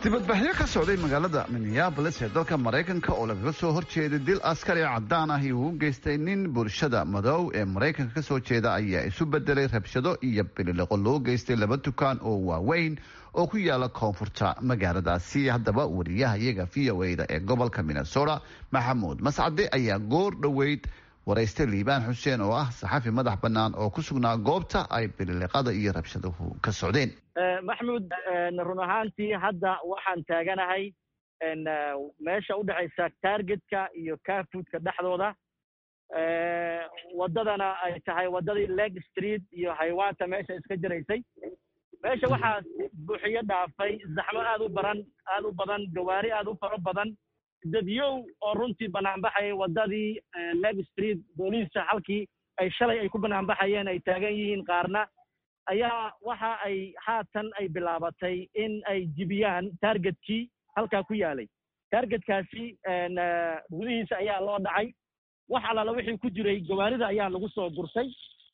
dibadbaxyo ka socday magaalada minneabolis ee dalka maraykanka oo lagaga soo horjeeday dil askari cadaan ahi uu u geystay nin bulshada madow ee maraykanka kasoo jeeda ayaa isu bedelay rabshado iyo bilileqo loo geystay laba dukaan oo waaweyn oo ku yaala koonfurta magaaladaasi haddaba wariyaha iyaga v o a da ee gobolka minnesota maxamuud mascade ayaa goor dhoweyd waraystay liibaan xuseen oo ah saxafi madax bannaan oo ku sugnaa goobta ay bilileqada iyo rabshaduhu ka socdeen maxmud run ahaantii hadda waxaan taaganahay meesha u dhexaysa targetka iyo carfoodka dhexdooda waddadana ay tahay waddadii leg street iyo haywaanta meesha iska jiraysay meesha waxaa buuxiyo dhaafay zaxmo aad u baran aad u badan gawaari aad u faro badan dadyow oo runtii banaanbaxayay waddadii leg street booliiska halkii ay shalay ay ku banaanbaxayeen ay taagan yihiin qaarna ayaa waxa ay haatan ay bilaabatay in ay jibiyaan targetkii halkaa ku yaalay targetkaasi gudihiisa ayaa loo dhacay wax allaala wixii ku jiray gawaarida ayaa lagu soo gursay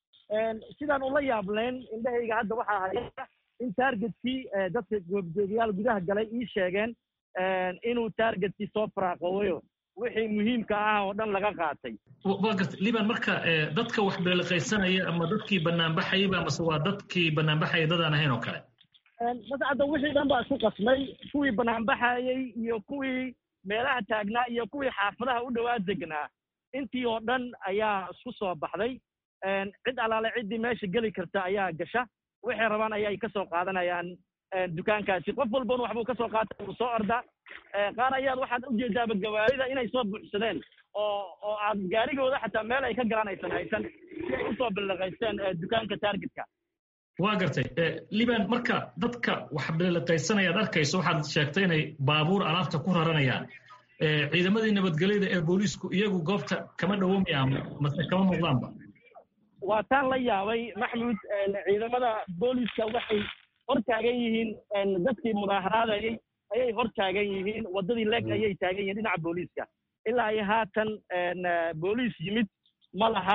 sidaan ula yaableen indhahayga hadda waxaa haya in targetkii dadka goobjoogayaal gudaha galay ii sheegeen inuu targetkii soo faraaqoowayo wixii muhiimka ah oo dhan laga qaatay wa garta liban marka dadka wax beeliqaysanaya ama dadkii banaanbaxayaba mase waa dadkii banaanbaxaya dadaan ahayn oo kale mascadda wixii dhan baa isku qasmay kuwii banaanbaxayey iyo kuwii meelaha taagnaa iyo kuwii xaafadaha u dhowaa degnaa intii oo dhan ayaa isku soo baxday cid allaale ciddii meesha geli karta ayaa gasha waxay rabaan ayay ka soo qaadanayaan dukaankaasi qof walbana waxbuu ka soo qaata uu soo orda qaar ayaad waxaad ujeedaaba gawaarida inay soo buuxsadeen oo oo aad gaarigooda xataa meel ay ka galaan aysan haysan si ay usoo biliqaysteen dukaanka targetka waa gartay liban marka dadka wax biliqaysanaya ad arkayso waxaad sheegtay inay baabuur alaabta ku raranayaan ciidamadii nabadgelyada ee booliisku iyagu goobta kama dhawoomayaan mase kama muuqdaanba waa taan la yaabay maxmuud ciidamada booliiska waxay hor taagan yihiin dadkii mudaaharaadayay ayay hor taagan yihiin waddadii leeg ayay taagan yihiin dhinaca booliiska ilaa iyo haatan booliis yimid ma laha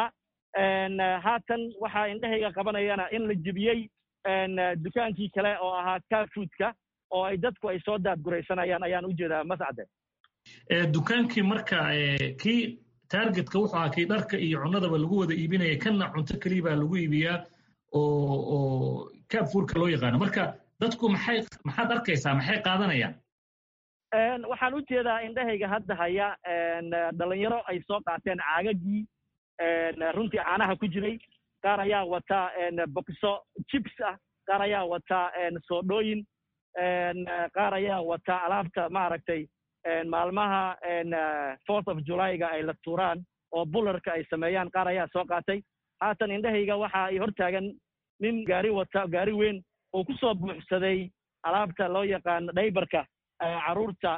haatan waxaa indhahayga qabanayana in la jebiyey dukaankii kale oo ahaa carfoodka oo ay dadku ay soo daadguraysanayaan ayaan u jeedaa mascade dukaankii marka kii targetka wuxuu ahaa kii dharka iyo cunadaba lagu wada iibinaya kanna cunto keliya baa lagu iibiyaa oo oo carfoodka loo yaqaano marka dadku maxay maxaad arkaysaa maxay qaadanayaan waxaan u jeedaa indhahayga hadda haya dhalinyaro ay soo qaateen caagagii runtii caanaha ku jiray qaar ayaa wata bokiso jibs ah qaar ayaa wata soodhooyin qaar ayaa wata alaabta maaragtay maalmaha fourth of julyga ay la tuuraan oo bularka ay sameeyaan qaar ayaa soo qaatay haatan indhahayga waxa ay hortaagan nin gaari wata gaari weyn oo ku soo buuxsaday alaabta loo yaqaano dhaybarka carruurta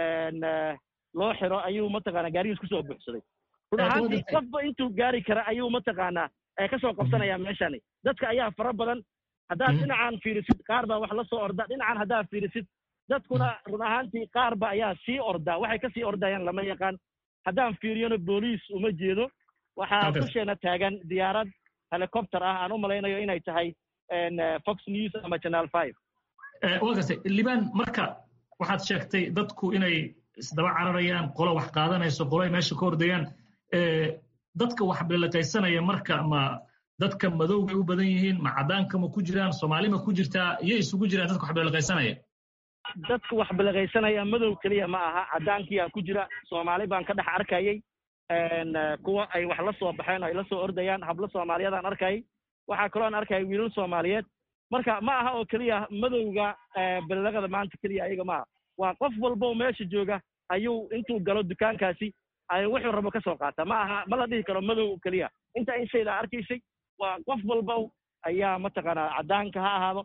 loo xiro ayuu mataqaanaa gaarigiis kusoo buuxsaday run ahaantii qofba intuu gaari kara ayuu mataqaanaa kasoo qabsanaya meeshani dadka ayaa fara badan haddaad dhinacan fiirisid qaar baa wax la soo orda dhinacan haddaad fiirisid dadkuna run ahaantii qaarba ayaa sii ordaa waxay kasii ordayaan lama yaqaan haddaan fiiriyona booliis uma jeedo waxaa dusheena taagan diyaarad helicopter ah aan u malaynayo inay tahay fox news ama channel five waa gartay liban marka waxaad sheegtay dadku inay isdaba cararayaan qolo wax qaadanayso qolo ay meesha ka ordayaan dadka wax biliqaysanaya marka ma dadka madowbay u badan yihiin ma caddaanka ma ku jiraan soomaali ma ku jirtaa iyo isugu jiraan dadka wax biliqaysanaya dadka wax biliqaysanaya madow keliya ma aha caddaankiyaa ku jira soomaali baan ka dhex arkayay kuwa ay wax la soo baxeen ay la soo ordayaan hablo soomaaliyeedaan arkayay waxaa kaloo aan arkayay wiilal soomaaliyeed marka ma aha oo keliya madowga biliqada maanta keliya ayaga maaha waa qof walbo meesha jooga ayuu intuu galo dukaankaasi ay wuxuu rabo ka soo qaata ma aha ma la dhihi karo madow keliya inta in shayda arkaysay waa qof walba ayaa mataqaanaa caddaanka ha ahaado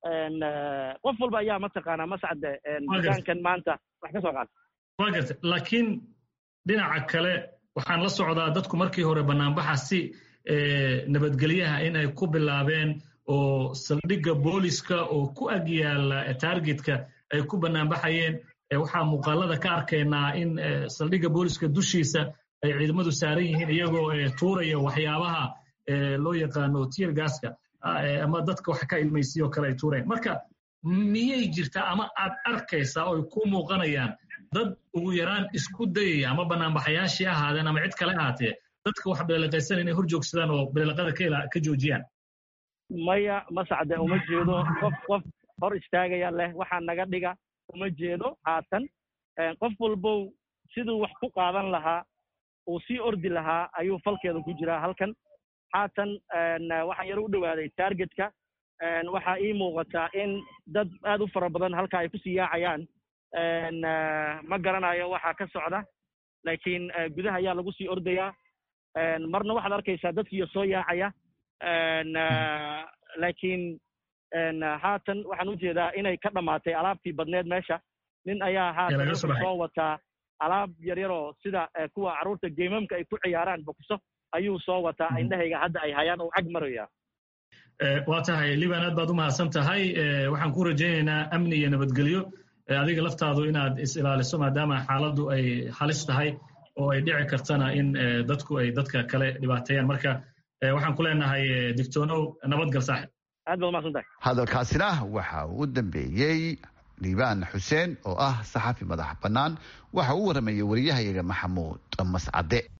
qof walba ayaa mataqaanaa mascade dukaankan maanta wax ka soo qaata waa garta laakiin dhinaca kale waxaan la socdaa dadku markii hore banaanbaxa si nabadgelyaha in ay ku bilaabeen oo saldhigga booliska oo ku ag yaala targetka ay ku banaanbaxayeen waxaa muuqaalada ka arkaynaa in saldhigga booliska dushiisa ay ciidamadu saaran yihiin iyagoo tuuraya waxyaabaha loo yaqaano tier gaska ama dadka wax ka ilmaysiyo kale ay tuureen marka miyay jirtaa ama aad arkaysaa oo ay ku muuqanayaan dad ugu yaraan isku dayaya ama banaanbaxayaashii ahaadeen ama cid kale ahaatee dadka wax beeleqaysan inay hor joogsadaan oo beeleqada ka joojiyaan maya masacde uma jeedo qof qof hor istaagaya leh waxaa naga dhiga uma jeedo haatan qof walbow siduu wax ku qaadan lahaa uu sii ordi lahaa ayuu falkeeda ku jiraa halkan haatan waxaan yaro u dhowaaday targetka waxaa ii muuqataa in dad aad u fara badan halka ay kusii yaacayaan ma garanayo waxaa ka socda laakiin gudaha ayaa lagu sii ordayaa marna waxaad arkaysaa dadkiiyo soo yaacaya laakiin haatan waxaan u jeedaa inay ka dhammaatay alaabtii badneed meesha nin ayaa haatan wuxuu soo wataa alaab yaryaroo sida kuwa carruurta geemamka ay ku ciyaaraan bokiso ayuu soo wataa indhahayga hadda ay hayaan oo cag maraya waa tahay liban aad baad u mahadsan tahay waxaan ku rajaynaynaa amni iyo nabadgelyo adiga laftaadu inaad is-ilaaliso maadaama xaaladdu ay halis tahay oo ay dhici kartana in dadku ay dadka kale dhibaateeyaan marka waxaan ku leenahay digtoonow nabadgal saaxib aad baad umahadsan tahay hadalkaasina waxa uu u dambeeyey liibaan xuseen oo ah saxafi madax bannaan waxa uu waramayay wariyahayaga maxamuud mascade